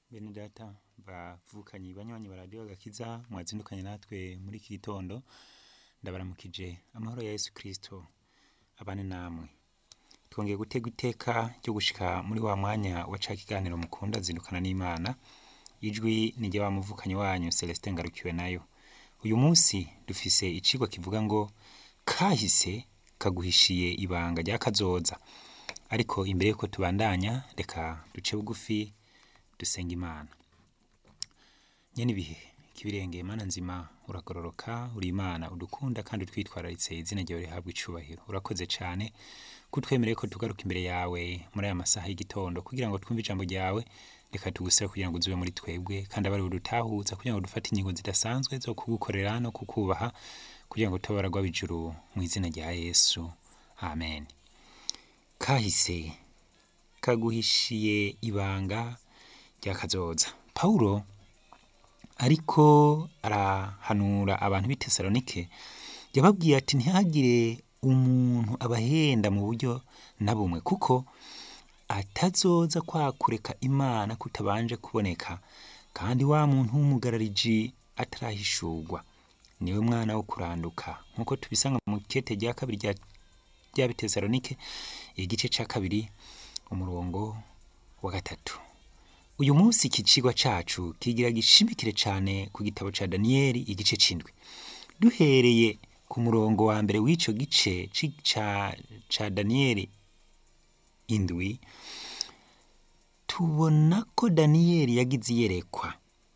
bene data bavukanyi banywanyi ba radiyo agakiza mwazindukanye natwe muri iki gitondo ndabaramukije amahoro ya yesu kirisito abane namwe twongeye gutega iteka ryo gushika muri wa mwanya wa ca kiganiro mukunda zindukana n'imana ijwi ni rya wa muvukanyi wanyu celestin ngarukiwe nayo uyu munsi dufise icigwa kivuga ngo kahise kaguhishiye ibanga rya kazoza ariko imbere yuko tubandanya reka duce bugufi dusenga imana nyene ibihe kibirengeye mana nzima uragororoka uri imana udukunda kandi utwitwararitse izina ryawe rihabwa icubahiro urakoze cane kutwemereye ko tugaruka imbere yawe muri aya masaha y'igitondo kugira ngo twumve ijambo ryawe reka tugusaba kugira ngo uzube muri twebwe kandi abari budutahuza kugira ngo dufate ingingo zidasanzwe zo kugukorera no kukubaha kugira ngo tube baragwa bijuru mu izina rya yesu amen kahise kaguhishiye ibanga rya kazoza pawulo ariko arahanura abantu b'i tesalonike yababwiye ati ntihagire umuntu abahenda mu buryo na bumwe kuko atazoza kwakureka imana kutabanje kuboneka kandi wa muntu w'umugarariji atarahishurwa niwe mwana wo kuranduka nk'uko tubisanga mu kete rya kabiri rya rya bitesalonike igice ca kabiri umurongo wa gatatu uyu munsi iki cigwa cacu kigira gishimikire cane ku gitabo ca daniyeli igice c'indwi duhereye ku murongo wa mbere w'ico gice ci- ca, ca daniyeli indwi tubona ko daniyeli yagize iyerekwa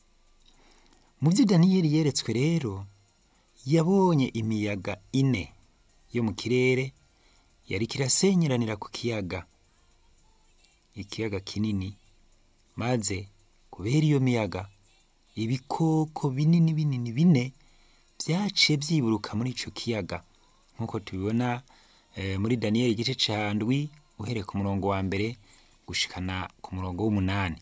mu vyo daniyeli yeretswe rero yabonye imiyaga ine yo mu kirere yariko irasenyeranira ku kiyaga ikiyaga kinini maze kubera iyo miyaga ibikoko binini binini bine vyaciye vyiburuka muri ico kiyaga nk'uko tubibona eh, muri daniyeli igice ca ndwi uhereye ku murongo wa mbere gushikana ku murongo w'umunani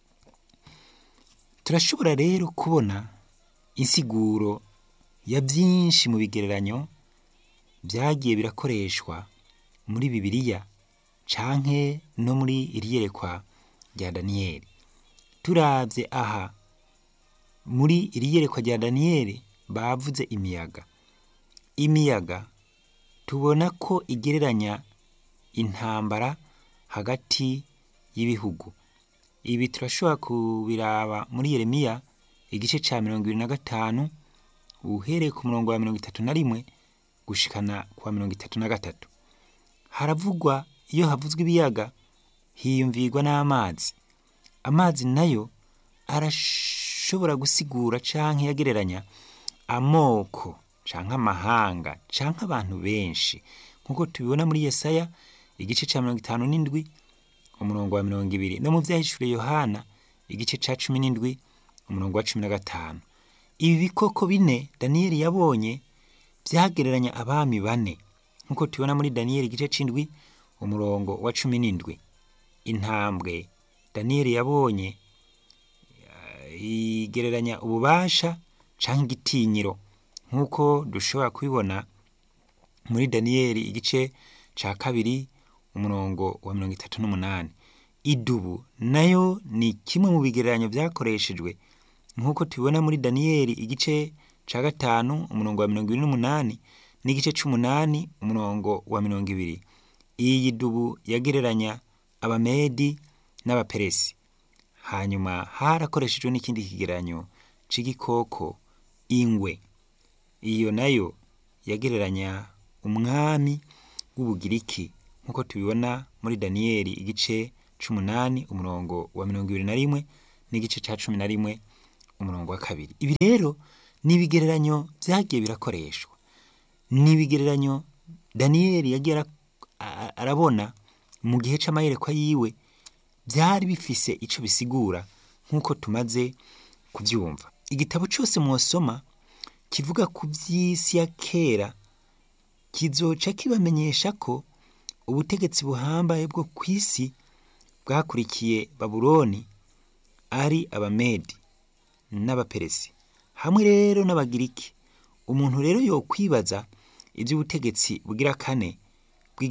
turashobora rero kubona insiguro ya vyinshi mu bigereranyo vyagiye birakoreshwa muri bibiliya canke no muri iri yerekwa rya daniyeli turavye aha muri iri yerekwa rya daniyeli bavuze imiyaga imiyaga tubona ko igereranya intambara hagati y'ibihugu ibi turashobora kubiraba muri yeremiya igice ca mirongo ibiri na gatanu uhereye ku murongo wa mirongo itatu na rimwe gushikana ku wa mirongo itatu na gatatu haravugwa iyo havuzwe ibiyaga hiyumvirwa n'amazi amazi nayo arashobora gusigura canke yagereranya amoko canke amahanga canke abantu benshi nk'uko tubibona muri yesaya igice ca mirongo itanu n'indwi umurongo wa mirongo ibiri no mu vyahishuriye yohana igice ca cumi n'indwi umurongo wa cumi na gatanu ibi bikoko bine daniyeli yabonye vyagereranya abami bane nk'uko tubibona muri daniyeli igice c'indwi umurongo wa cumi n'indwi intambwe daniyeli yabonye eh, igereranya ububasha canke igitinyiro nk'uko dushobora kubibona muri daniyeli igice ca kabiri umurongo wa mirongo itatu n'umunani idubu nayo ni kimwe mu bigereranyo vyakoreshejwe nk'uko tubibona muri daniyeli igice ca gatanu umurongo wa mirongo ibiri n'umunani n'igice c'umunani umurongo wa mirongo ibiri iyi dubu yagereranya abamedi n'abaperesi hanyuma harakoreshejwe n'ikindi kigereranyo c'igikoko ingwe iyo nayo yagereranya umwami w'ubugiriki nk'uko tubibona muri daniyeli igice c'umunani umurongo wa mirongo ibiri na rimwe n'igice ca cumi na rimwe umurongo wa kabiri ibi rero ni ibigereranyo vyagiye birakoreshwa ni ibigereranyo daniyeli yagiye ara- a- arabona mu gihe c'amayerekwa yiwe vyari bifise ico bisigura nk'uko tumaze kuvyumva igitabo cose mwosoma kivuga ku vy'isi ya kera kizoca kibamenyesha ko ubutegetsi buhambaye bwo kw'isi bwakurikiye babuloni ari abamedi n'abaperesi hamwe rero n'abagiriki umuntu rero yokwibaza ivy'ubutegetsi bugira kane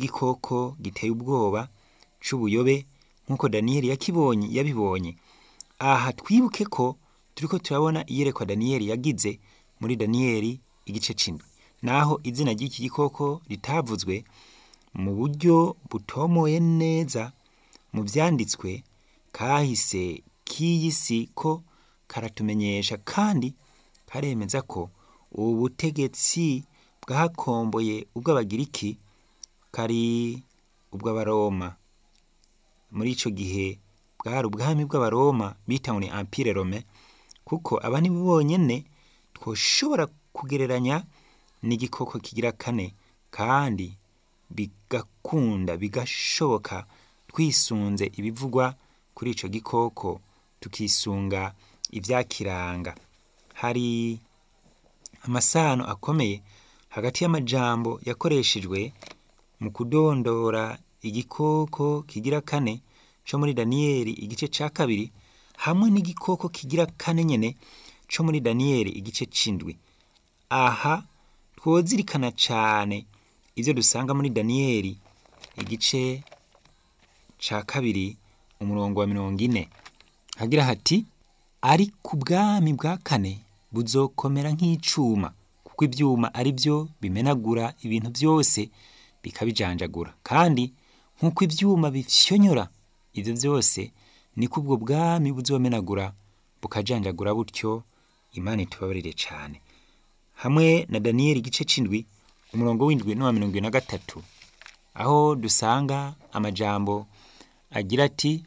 bw'igikoko giteye ubwoba c'ubuyobe nk'uko daniyeli yakibonye yabibonye aha twibuke ko turiko turabona iyerekwa daniyeli yagize muri daniyeli igice c'indwi naho izina ry'iki gikoko ritavuzwe mu buryo butomoye neza mu vyanditswe kahise k'iyi si ko karatumenyesha kandi karemeza ko ubu butegetsi bwakomboye ubw'abagiriki kari ubw'abaroma muri ico gihe bwari ubwami bw'abaroma bita ngo ni empire rome kuko aba ni bo bonyene twoshobora kugereranya n'igikoko kigira kane kandi bigakunda bigashoboka twisunze ibivugwa kuri ico gikoko tukisunga ivyakiranga hari amasano akomeye hagati y'amajambo yakoreshejwe mu kudondora igikoko kigira kane co muri daniyeli igice ca kabiri hamwe n'igikoko kigira kane nyene co muri daniyeli igice c'indwi aha twozirikana cane ivyo dusanga muri daniyeli igice ca kabiri umurongo wa mirongo ine hagira hati ariko ubwami bwa kane buzokomera nk'icuma kuko ivyuma ari vyo bimenagura ibintu vyose bikabijanjagura kandi nk'uko ivyuma bifyonyora ivyo vyose niko ubwo bwami buzomenagura bukajanjagura butyo imana itubabarire cane hamwe na daniyeli igice c'indwi umurongo w'indwi n'uwa mirongo ibiri na gatatu aho dusanga amajambo agira ati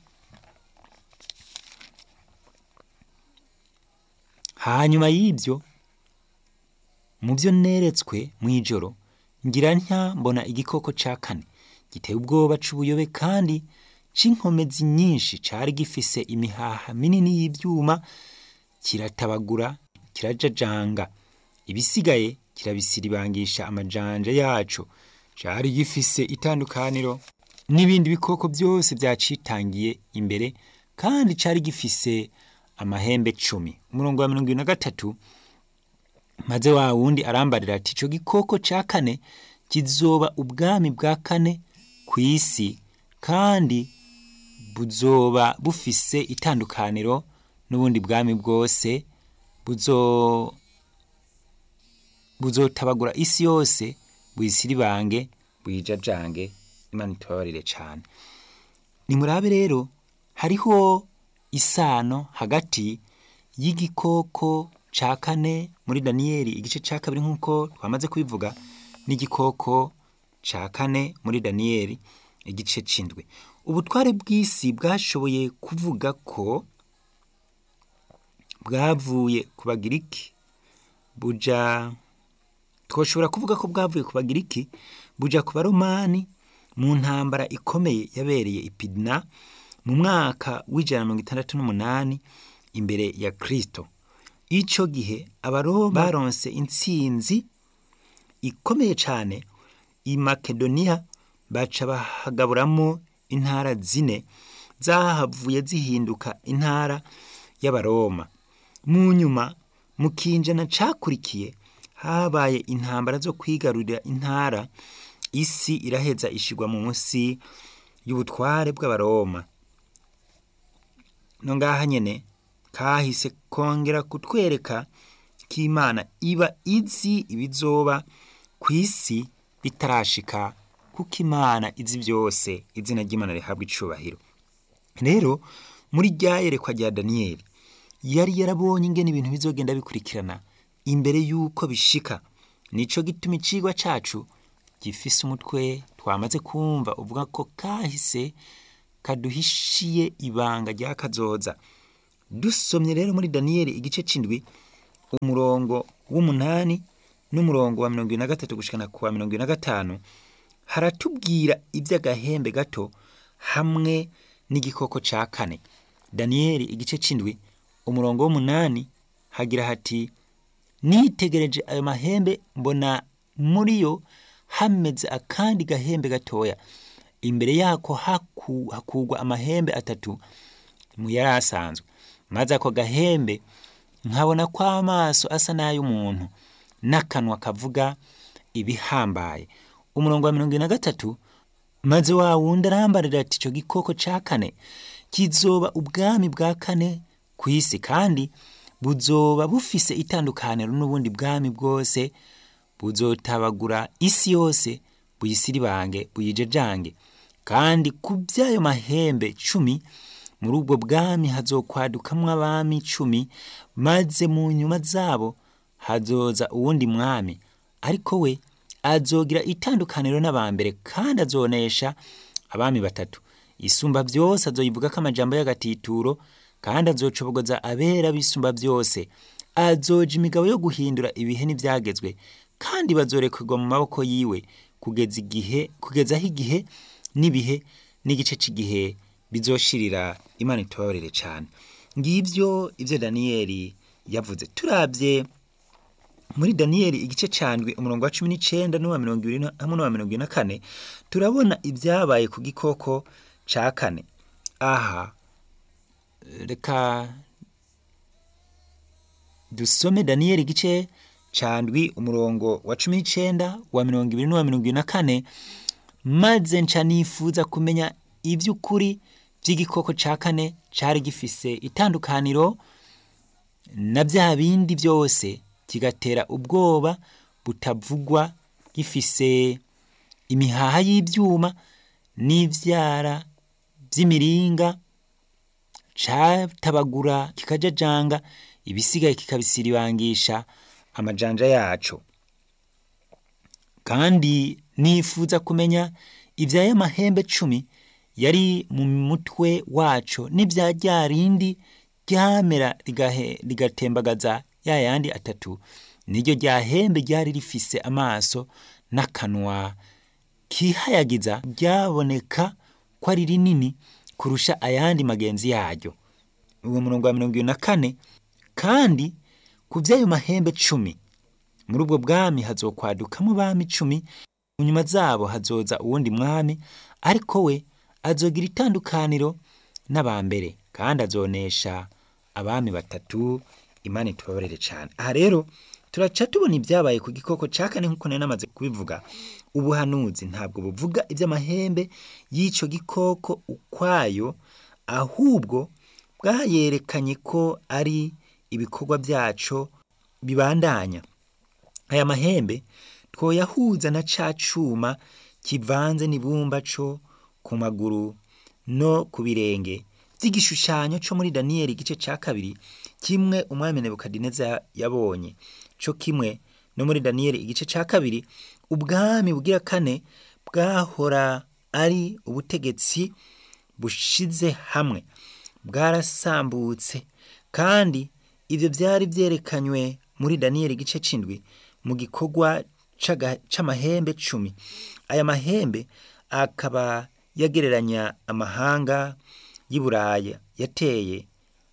hanyuma y'ibyo mu byo neretswe mu ijoro ngira ntya mbona igikoko ca kane giteye ubwoba c'ubuyobe kandi c'inkomezi nyinshi cari gifise imihaha minini y'ivyuma kiratabagura kirajajanga ibisigaye kirabisiribangisha amajanja yaco cari gifise itandukaniro n'ibindi bikoko byose vyacitangiye imbere kandi cari gifise amahembe cumi umurongo wa mirongo ibiri na gatatu maze wa wundi arambarira ati ico gikoko ca kane kizoba ubwami bwa kane ku isi kandi buzoba bufise itandukaniro n'ubundi bwami bwose buzo buzotabagura isi yose buyisiribange buyijajange imana itubabarire cane nimurabe rero hariho isano hagati y'igikoko ca kane muri daniyeli igice ca kabiri nk'uko twamaze kubivuga n'igikoko ca kane muri daniyeli igice c'indwi ubutware bw'isi bwashoboye kuvuga ko bwavuye ku bagiriki buja twoshobora kuvuga ko bwavuye ku bagiriki buja ku baromani mu ntambara ikomeye yabereye ipidna mu mwaka w'ijana na mirongo itandatu n'umunani imbere ya kristo ico gihe abaroma baronse intsinzi ikomeye cane i makedoniya baca bahagaburamwo intara zine zahavuye zihinduka intara y'abaroma mu nyuma mu kinjana cakurikiye habaye intambara zo kwigarurira intara isi iraheza ishigwa munsi y'ubutware bw'abaroma no ngaha nyene kahise kongera kutwereka ko imana iba izi ibizoba ku isi bitarashika kuko imana izi byose izina ry'imana rihabwa icubahiro rero muri rya yerekwa rya daniyeli yari yarabonye ingene ibintu bizogenda bikurikirana imbere y'uko bishika nico gituma icigwa cacu gifise umutwe twamaze kumva uvuga ko kahise kaduhishiye ibanga rya kazoza dusomye rero muri daniyeli igice c'indwi umurongo w'umunani n'umurongo wa mirongo ibiri na gatatu gushikana ku wa mirongo ibiri na gatanu haratubwira ivy'agahembe gato hamwe n'igikoko ca kane daniyeli igice c'indwi umurongo w'umunani hagira hati nitegereje ayo mahembe mbona muri yo hameze akandi gahembe gatoya imbere yako haku, hakugwa amahembe atatu mu yari asanzwe maze ako gahembe nkabona ko amaso asa n'ay'umuntu n'akanwa kavuga ibihambaye umurongo wa mirongo ine na gatatu maze wa wundi arambarira ati ico gikoko ca kane kizoba ubwami bwa kane ku isi kandi buzoba bufise itandukaniro n'ubundi bwami bwose buzotabagura isi yose buyisiribange buyijejange kandi ku by'ayo mahembe cumi muri ubwo bwami hazokwadukamwo abami cumi maze mu nyuma zabo hazoza uwundi mwami ariko we azogira itandukaniro n'abambere kandi azonesha abami batatu isumba byose azoyivugako amajambo y'agatituro kandi azocobogoza abera bisumba byose azoja imigabo yo guhindura ibihe n'ibyagezwe kandi bazorekurwa mu maboko yiwe kugeza igihe kugeza aho igihe n'ibihe n'igice cy'igihe bizoshirira imana itubabarire cyane ngibyo ibyo daniyeli yavuze turabye muri daniyeli igice candwi umurongo wa cumi n'icenda n'uwa mirongo ibiri na- hamwe n'uwa mirongo ibiri na kane turabona ibyabaye ku gikoko ca kane aha reka dusome daniyeli igice candwi umurongo wa cumi n'icenda wa mirongo ibiri n'uwa mirongo ibiri na kane maze nca nifuza kumenya iby'ukuri by'igikoko ca kane cari gifise itandukaniro na bya bindi byose kigatera ubwoba butavugwa gifise imihaha y'ibyuma n'ivyara by'imiringa catabagura kikajajanga ibisigaye kikabisiribangisha amajanja yaco kandi nifuza kumenya ivy'aya mahembe cumi yari mu mutwe waco n'ivya rya rindi ryamera rigahe- rigatembagaza ya yandi atatu niryo rya hembe ryari rifise amaso n'akanwa kihayagiza ryaboneka ko ari rinini kurusha ayandi magenzi yaryo uwo murongo wa mirongo ibiri na kane kandi ku vy'ayo mahembe cumi muri ubwo bwami hazokwadukamo bami cumi mu nyuma zabo hazoza uwundi mwami ariko we azogira itandukaniro n'abambere kandi azonesha abami batatu imana itubabarire cyane aha rero turaca tubona ibyabaye ku gikoko ca kane nk'uko nari namaze kubivuga ubuhanuzi ntabwo buvuga iby'amahembe y'ico gikoko ukwayo ahubwo bwayerekanye ko ari ibikorwa byaco bibandanya aya mahembe twoyahuza na ca cuma kivanze n'ibumba co ku maguru no ku birenge by'igishushanyo co muri daniyeli igice ca kabiri kimwe umwami nebukadineza yabonye co kimwe no muri daniyeli igice ca kabiri ubwami bugira kane bwahora ari ubutegetsi bushize hamwe bwarasambutse kandi ivyo vyari vyerekanywe muri daniyeli igice c'indwi mu gikorwa c'aga- c'amahembe cumi aya mahembe akaba yagereranya amahanga y'i buraya yateye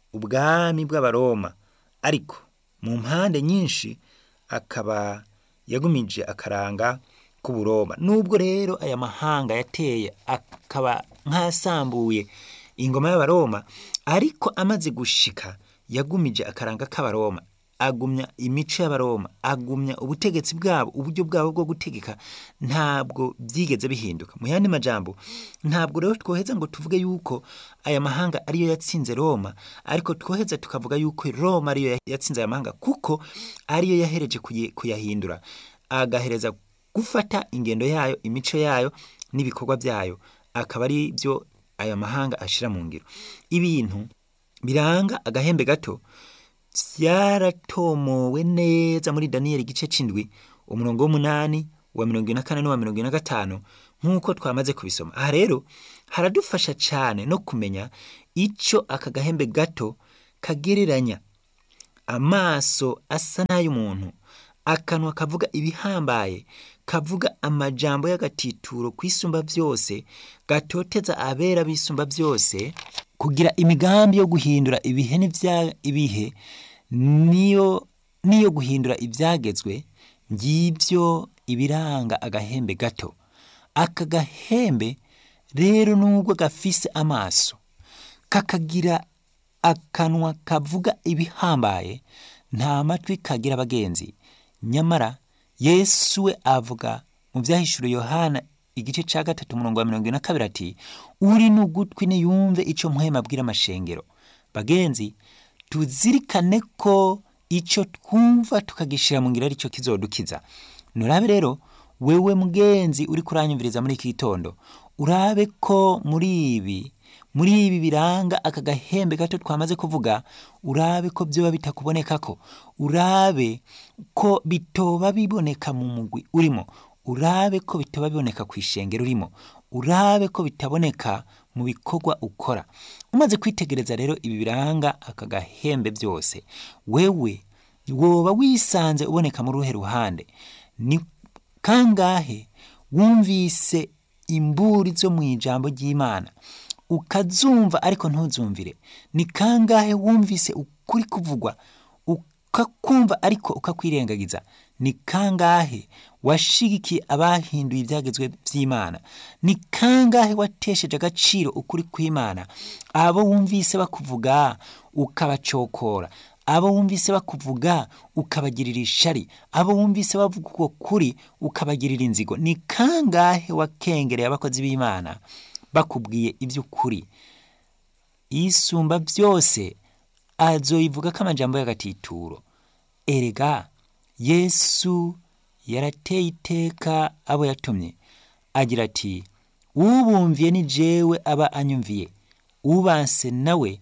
ubwami bw'abaroma ariko mu mpande nyinshi akaba yagumije akaranga k'uburoma nubwo rero aya mahanga yateye akaba nk'asambuye ingoma y'abaroma ariko amaze gushika yagumije akaranga k'abaroma agumya imico y'abaroma agumya ubutegetsi bwabo uburyo bwabo bwo gutegeka ntabwo byigeze bihinduka mu yandi majambo ntabwo rero twoheza ngo tuvuge yuko aya mahanga ariyo yatsinze roma ariko twoheza tukavuga yuko roma ariyo yatsinze aya mahanga kuko ariyo yahereje kuyi- kuyahindura agahereza gufata ingendo yayo imico yayo n'ibikorwa byayo akaba ari byo aya mahanga ashira mu ngiro ibintu biranga agahembe gato byaratomowe neza muri daniyeli igice c'indwi umurongo w'umunani wa mirongo ine na kane n'uwa mirongo ine na gatanu nk'uko twamaze kubisoma aha rero haradufasha cyane no kumenya ico aka gahembe gato kagereranya amaso asa n'ay'umuntu akanwa kavuga ibihambaye kavuga amajambo y'agatituro kwisumba byose gatoteza abera bisumba byose kugira imigambi yo guhindura ibihe n'ibya ibihe niyo niyo guhindura ibyagezwe ngibyo ibiranga agahembe gato aka gahembe rero nubwo gafise amaso kakagira akanwa kavuga ibihambaye nta matwi kagira abagenzi nyamara yesu we avuga mu byahishuro yohana igice cya gatatu umurongo wa mirongo ine na kabiri ati uri n'ugutwi niyumve icyo mpwema abwira amashengero bagenzi tuzirikane ko icyo twumva tukagishyira mu ngiro ari cyo kizodukiza nurabe rero wewe mugenzi uri kuranyumviriza muri iki gitondo urabe ko muri ibi muri ibi biranga aka gahembe gato twamaze kuvuga urabe ko byoba bitakuboneka ko urabe ko bitoba biboneka mu mugwi urimo urabe ko bitoba biboneka ku ishengero urimo urabe ko bitaboneka mu bikorwa ukora umaze kwitegereza rero ibi biranga aka gahembe byose wewe woba wisanze uboneka muri uruhe ruhande ni kangahe wumvise imburi zo mu ijambo ry'imana ukazumva ariko ntuzumvire ni kangahe wumvise ukuri kuvugwa ukakumva ariko ukakwirengagiza ni kangahe washigikiye abahinduye ibyagezwe by'imana ni kangahe watesheje agaciro ukuri kw'imana abo wumvise bakuvuga ukabacokora abo wumvise bakuvuga ukabagirira ishari abo wumvise bavuga uko kuri ukabagirira inzigo ni kangahe wakengereye abakozi b'imana bakubwiye iby'ukuri isumba byose azoyivuga ko amajambo y'agatituro erega yesu yarateye iteka abo yatumye agira ati ubumviye ni jewe aba anyumviye ubanse nawe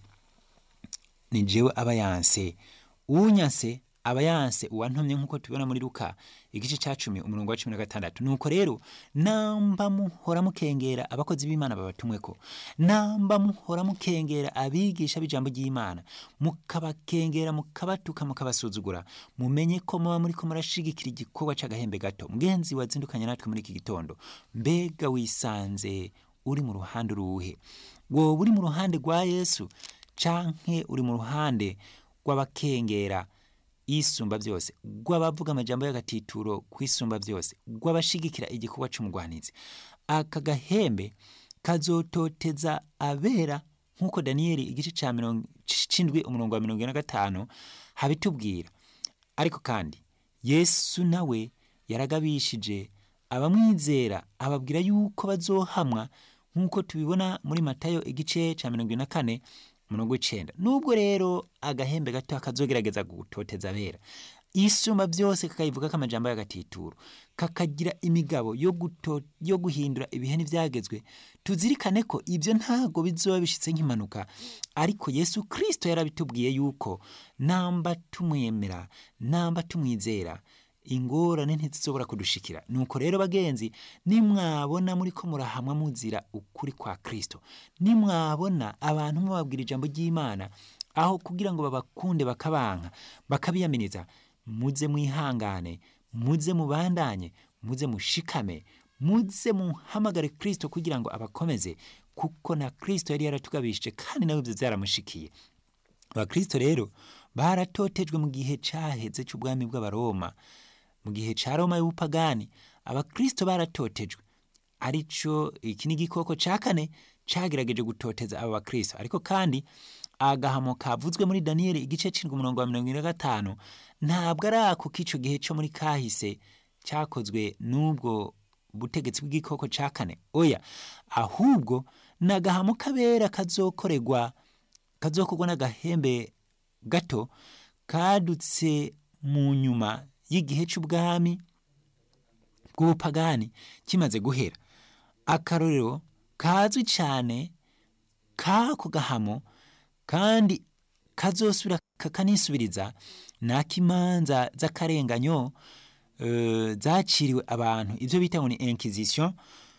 ni jewe aba yanse unyanse aba yanse uwantumye nk'uko tubibona muri luka igice cya cumi umurongo wa cumi na gatandatu nuko rero namba muhora mukengera abakozi b'imana babatumwe ko namba muhora mukengera abigisha b'ijambo ry'imana mukabakengera mukabatuka mukabasuzugura mumenye ko muba muri ko murashigikira igikorwa cy'agahembe gato mugenzi wazindukanye natwe muri iki gitondo mbega wisanze uri mu ruhande uruhe wowe uri mu ruhande rwa yesu canke uri mu ruhande rw'abakengera isumba byose rw'abavuga amajambo y'agatituro ku isumba byose rw'abashigikira igikorwa cy'umugwanizi aka gahembe kazototeza abera nk'uko daniyeli igice cya mirongo c'indwi umurongo wa mirongo ine na gatanu habitubwira ariko kandi yesu nawe yaragabishije abamwizera ababwira yuko bazohamwa nk'uko tubibona muri matayo igice cya mirongo ine na kane umurongo w'icenda nubwo rero agahembe gato kazogerageza gutoteza abera isumba byose kakayivuga ko amajambo y'agatituro kakagira imigabo yo, guto, yo guhindura ibihe n'ivyagezwe tuzirikane ko ibyo ntago bizoba bishitse nk'impanuka ariko yesu kristo yarabitubwiye yuko namba tumwemera namba tumwizera ingorane ntizishobora kudushikira nuko rero bagenzi nimwabona muri ko murahamwa muzira ukuri kwa kristo nimwabona abantu mubabwira ijambo ry'imana aho kugira ngo babakunde bakabanka bakabiyaminiza muze mwihangane muze mubandanye muze mushikame muze muhamagare kristo kugira ngo abakomeze kuko na kristo yari yaratugabishije kandi nawe ibyo byaramushikiye abakristo rero baratotejwe mu gihe caheze cy'ubwami bw'abaroma mu gihe ca roma y'ubupagani abakristo baratotejwe arico iki ni igikoko ca kane cagerageje gutoteza aba bakristo ariko kandi agahamo kavuzwe muri daniyeli igice c'indwi umurongo wa mirongo ine na gatanu ntabwo ari ako k'ico gihe co muri kahise cyakozwe n'ubwo butegetsi bw'igikoko ca kane oya ahubwo ni agahamo kabera kazokorerwa kazokorwa n'agahembe gato kadutse mu nyuma y'igihe cy'ubwami bw'ubupagani kimaze guhera akarorero kazwi cyane k'ako gahamo kandi kazosubira kakanisubiriza n'ak'imanza z'akarenganyo zaciriwe abantu ibyo bita ngo ni inquisition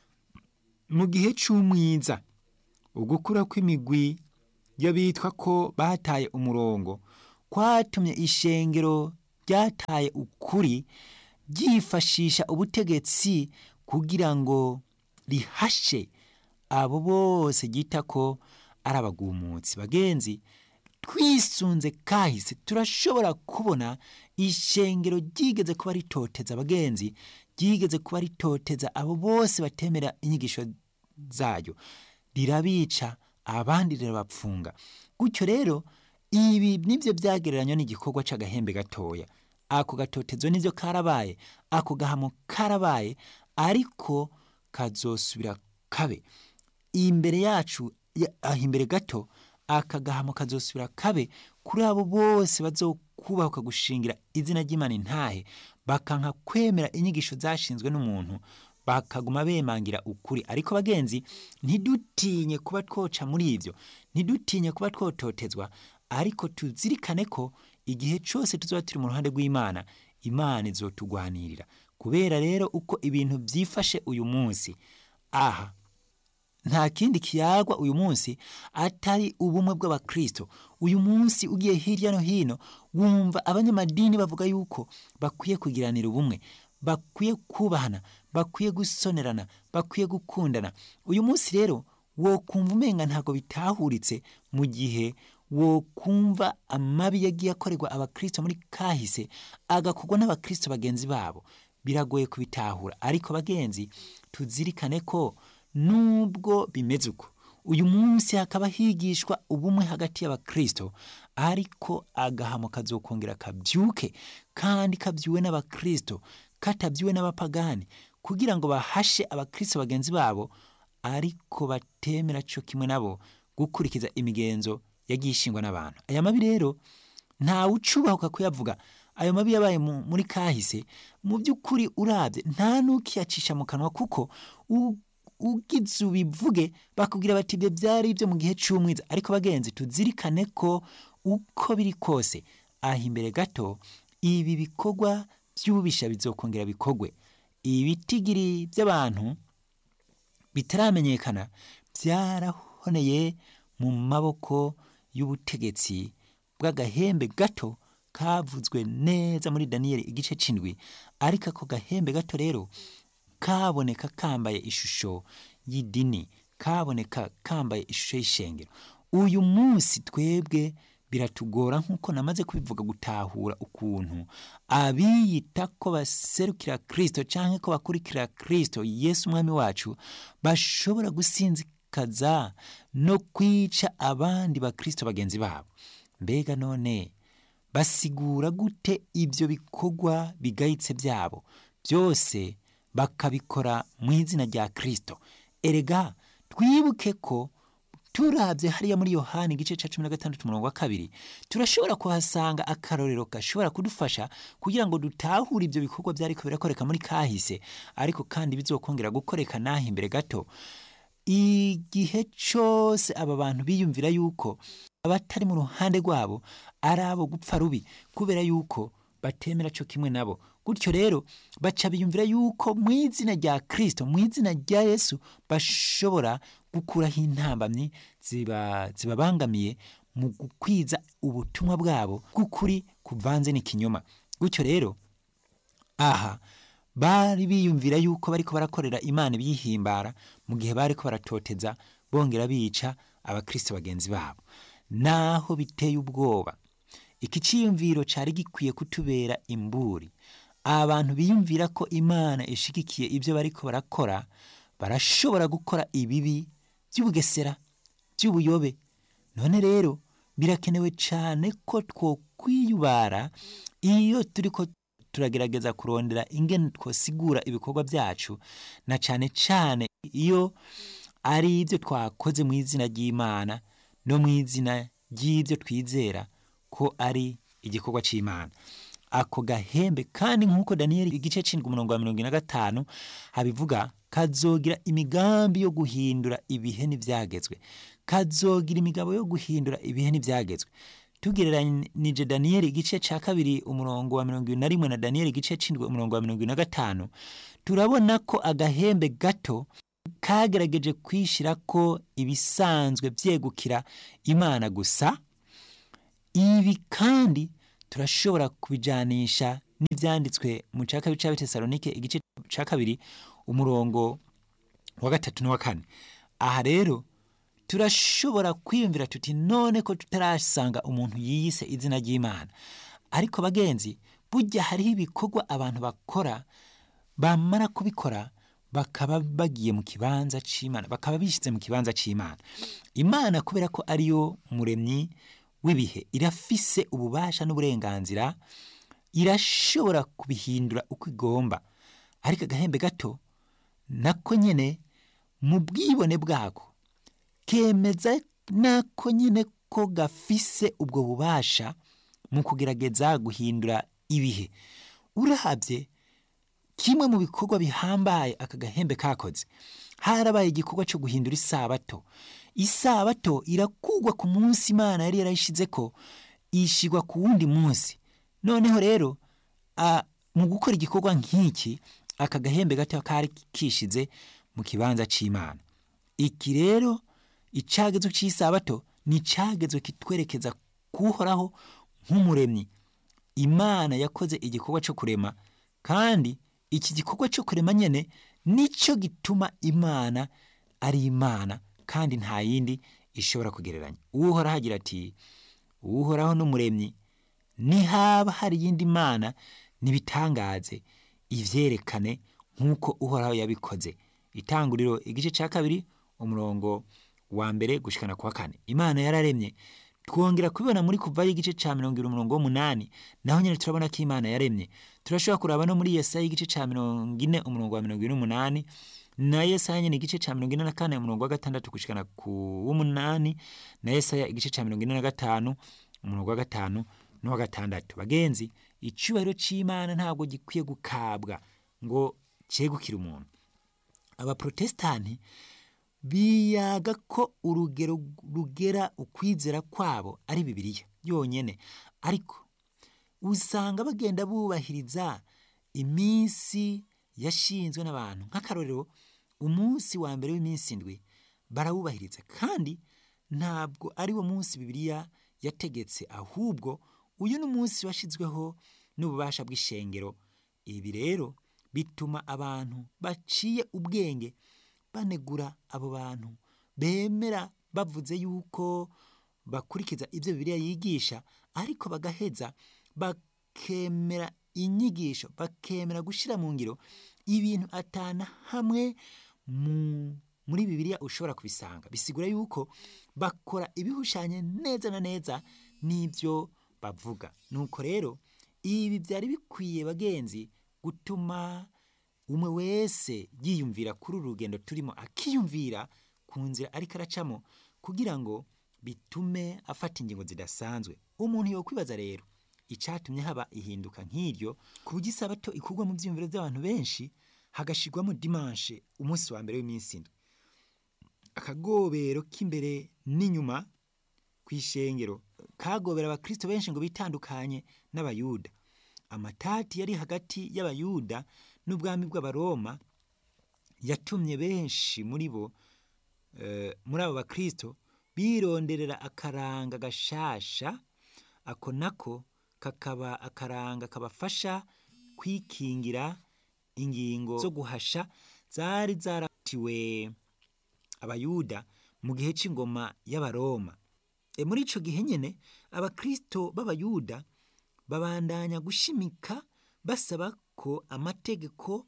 mu gihe cy'umwiza ugukura kw'imigwi y'abitwa ko bataye umurongo kwatumye ishengero ryataye ukuri ryifashisha ubutegetsi kugira ngo rihashe abo bose ryita ko ari abagumutsi bagenzi twisunze kahise turashobora kubona ishengero ryigeze kuba ritoteza abagenzi ryigeze kuba ritoteza abo bose batemera inyigisho zayo rirabica abandi rirabapfunga gutyo rero ibi nibyo byagereranywa n'igikorwa cy'agahembe gatoya ako gatotezo nibyo karabaye ako gahamo karabaye ariko kazosubira kabe imbere yacu aho imbere gato aka gahamo kazosubira kabe kuri abo bose bazokubahuka gushingira izina ry'imana intahe bakanka kwemera inyigisho zashinzwe n'umuntu bakaguma bemangira ukuri ariko bagenzi ntidutinye kuba twoca muri ibyo ntidutinye kuba twototezwa ariko tuzirikane ko igihe cyose tuzaba turi mu ruhande rw'imana imana izotugwanirira kubera rero uko ibintu byifashe uyu munsi aha nta kindi kiyagwa uyu munsi atari ubumwe bw'abakristo uyu munsi ugiye hirya no hino wumva abanyamadini bavuga yuko bakwiye kugiranira ubumwe bakwiye kubahana bakwiye gusonerana bakwiye gukundana uyu munsi rero wo kumva umenga ntabwo bitahuritse mu gihe wo kumva amabi yagiye akorerwa abakristo muri kahise agakorwa n'abakristo bagenzi babo biragoye kubitahura ariko bagenzi tuzirikane ko nubwo bimeze uko uyu munsi hakaba higishwa ubumwe hagati y'abakristo ariko agahamo kazokongera kabyuke kandi kabyuwe n'abakristo katabyuwe n'abapagani kugira ngo bahashe abakristo bagenzi babo ariko batemera cyo kimwe nabo gukurikiza imigenzo yagiye ishingwa n'abantu aya mabi rero ntawe ucubahuka kuyavuga ayo mabi yabaye muri kahise mu by'ukuri urabye nta n'ukiyacisha mu kanwa kuko ugize ubivuge bakubwira bati ibyo byari ibyo mu gihe cy'umwiza ariko bagenzi tuzirikane ko uko biri kose aha imbere gato ibi bikorwa by'ububisha bizokongera bikogwe ibitigiri by'abantu bitaramenyekana byarahoneye mu maboko y'ubutegetsi bw'agahembe gato kavuzwe neza muri daniyeli igice cy'indwi ariko ako gahembe gato rero kaboneka kambaye ishusho y'idini kaboneka kambaye ishusho y'ishengero uyu munsi twebwe biratugora nk'uko namaze kubivuga gutahura ukuntu abiyita ko baserukira kirisito cyangwa ko bakurikira kirisito yesu umwami wacu bashobora gusinzikaza no kwica abandi bakirisito bagenzi babo mbega none basigura gute ibyo bikorwa bigayitse byabo byose bakabikora mu izina rya kirisito erega twibuke ko turabye hariya muri yohani igice cya cumi na gatandatu umurongo wa kabiri turashobora kuhasanga akarorero gashobora kudufasha kugira ngo dutahure ibyo bikorwa byariko birakoreka muri kahise ariko kandi bizokongera gukoreka n'aho imbere gato igihe cyose aba bantu biyumvira yuko abatari mu ruhande rwabo ari abo gupfa rubi kubera yuko batemera cyo kimwe nabo gutyo rero baca biyumvira yuko mu izina rya kirisito mu izina rya yesu bashobora gukuraho intambamyi zibabangamiye mu gukwiza ubutumwa bwabo bw'ukuri kuvanze n'ikinyoma gutyo rero aha bari biyumvira yuko bariko barakorera imana ibyihimbara mu gihe bariko baratoteza bongera bica abakristo bagenzi babo naho biteye ubwoba iki cyiyumviro cyari gikwiye kutubera imburi abantu biyumvira ko imana ishigikiye ibyo bariko barakora barashobora gukora ibibi by'ubugesera by'ubuyobe none rero birakenewe cyane ko twokwiyubara iyo turi ko turagerageza kurondera ingene twosigura ibikorwa byacu na cyane cyane iyo ari ibyo twakoze mu izina ry'imana no mu izina ry'ibyo twizera ko ari igikorwa cy'imana ako gahembe kandi nk'uko daniyeli igice cy'indwi umurongo wa mirongo ine na gatanu habivuga kazogira imigambi yo guhindura ibihe n'ibyagezwe kazogira imigabo yo guhindura ibihe n'ibyagezwe tugereranije daniyeli igice cya kabiri umurongo wa mirongo ine na rimwe na daniyeli igice cy'indwi umurongo wa mirongo ine na gatanu turabona ko agahembe gato kagerageje kwishyira ko ibisanzwe byegukira imana gusa ibi kandi turashobora kubijanisha n'ibyanditswe mu cya kabiri cya betesalonike igice cya kabiri umurongo wa gatatu n'uwa kane aha rero turashobora kwiyumvira tuti none ko tutarasanga umuntu yiyise izina ry'imana ariko bagenzi burya hariho ibikorwa abantu bakora bamara kubikora bakaba bagiye mu kibanza cy'imana bakaba bishyize mu kibanza cy'imana imana kubera ko ariyo muremyi w'ibihe irafise ububasha n'uburenganzira irashobora kubihindura uko igomba ariko agahembe gato nako nyine mu bwibone bwako kemeza nako nyine ko gafise ubwo bubasha mu kugerageza guhindura ibihe urahabye kimwe mu bikorwa bihambaye aka gahembe kakoze harabaye igikorwa cyo guhindura isabato isabato irakugwa ku munsi imana yari yarayishize ko ishigwa ku wundi munsi noneho rero a, mu gukora igikorwa nk'iki aka gahembe gato kari kishize mu kibanza c'imana iki rero icagezo c'isabato ni icagezo kitwerekeza kuhoraho nk'umuremyi imana yakoze igikorwa cyo kurema kandi iki gikorwa cyo kurema nyene nicyo gituma imana ari imana kandi nta yindi ishobora kugereranya uhoraho agira ati uhoraho n'umuremyi nihaba hari iyindi mana nibitangaze ivyerekane nk'uko uhoraho yabikoze itanguriro igice cya kabiri umurongo wa mbere gushikana kwa kane imana yararemye twongera kubibona muri kuvayo igice ca mirongo ibiri umurongo w'umunani naho nyene turabona ko imana yaremye turashobora kuraba no muri yesaya igice ca mirongo ine umurongo wa mirongo ibiri n'umunani na yesaya nyene igice ca mirongo ine na kane umurongo wa gatandatu gushikana ku w'umunani na yesaya igice ca mirongo ine na gatanu umurongo wa gatanu n'uwa gatandatu bagenzi icubahiro c'imana ntabwo gikwiye gukabwa ngo cegukire umuntu abaprotesitanti biyaga ko urugero rugera ukwizera kwabo ari bibiliya yonyene ariko usanga bagenda bubahiriza iminsi yashinzwe n'abantu nk'akarorero umunsi wa mbere w'iminsi indwi barawubahiriza kandi ntabwo ari wo munsi bibiliya yategetse ahubwo uyu ni umunsi washyizweho n'ububasha bw'ishengero ibi rero bituma abantu baciye ubwenge banegura abo bantu bemera bavuze yuko bakurikiza ibyo bibiliya yigisha ariko bagaheza bakemera inyigisho bakemera gushyira mu ngiro ibintu atana hamwe muri bibiliya ushobora kubisanga bisigura yuko bakora ibihushanye neza na neza n'ibyo bavuga nuko rero ibi byari bikwiye bagenzi gutuma umwe wese yiyumvira kuri uru rugendo turimo akiyumvira ku nzira ariko aracamo kugira ngo bitume afata ingingo zidasanzwe umuntu yokwibaza rero icyatumye haba ihinduka nk'iryo ku buryo isabato ikurwa mu byiyumviro by'abantu benshi hagashyirwamo dimanshe umunsi wa mbere w'iminsi indwi akagobero k'imbere n'inyuma ku ishengero kagobera abakristo benshi ngo bitandukanye n'abayuda amatati yari hagati y'abayuda n'ubwami bw'abaroma yatumye benshi muri bo muri abo bakristo bironderera akaranga gashasha ako nako kakaba akaranga kabafasha kwikingira ingingo zo guhasha zari zaratiwe abayuda mu gihe cy'ingoma y'abaroma muri icyo gihe nyine abakristo b'abayuda babandanya gushimika basaba ko amategeko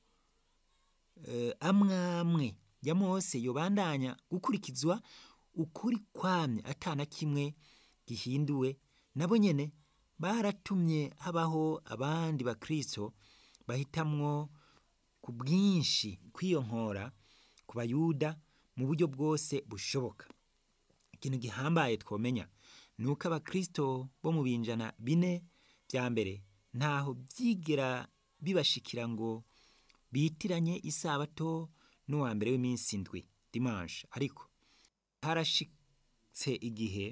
amwe amwe ya mose yobandanya gukurikizwa ukuri kwamye atana kimwe gihinduwe nabo nyine baratumye habaho abandi bakristo bahitamwo ku bwinshi kwiyonkora ku bayuda mu buryo bwose bushoboka ikintu gihambaye twomenya ni uko abakristo bo mu binjana bine bya mbere ntaho byigera bibashikira ngo bitiranye isabato n'uwa mbere w'iminsi indwi dimanche ariko harashitse igihe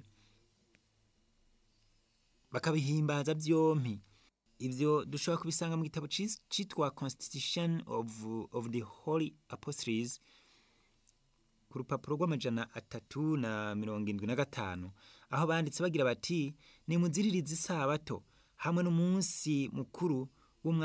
bakabihimbaza byompi ibyo dushobora kubisanga mu gitabo cyitwa constitution of, of the holy apostles ku rupapuro rw'amajana atatu na mirongo indwi na gatanu aho banditse bagira bati nimuziririze isabato hamwe n'umunsi mukuru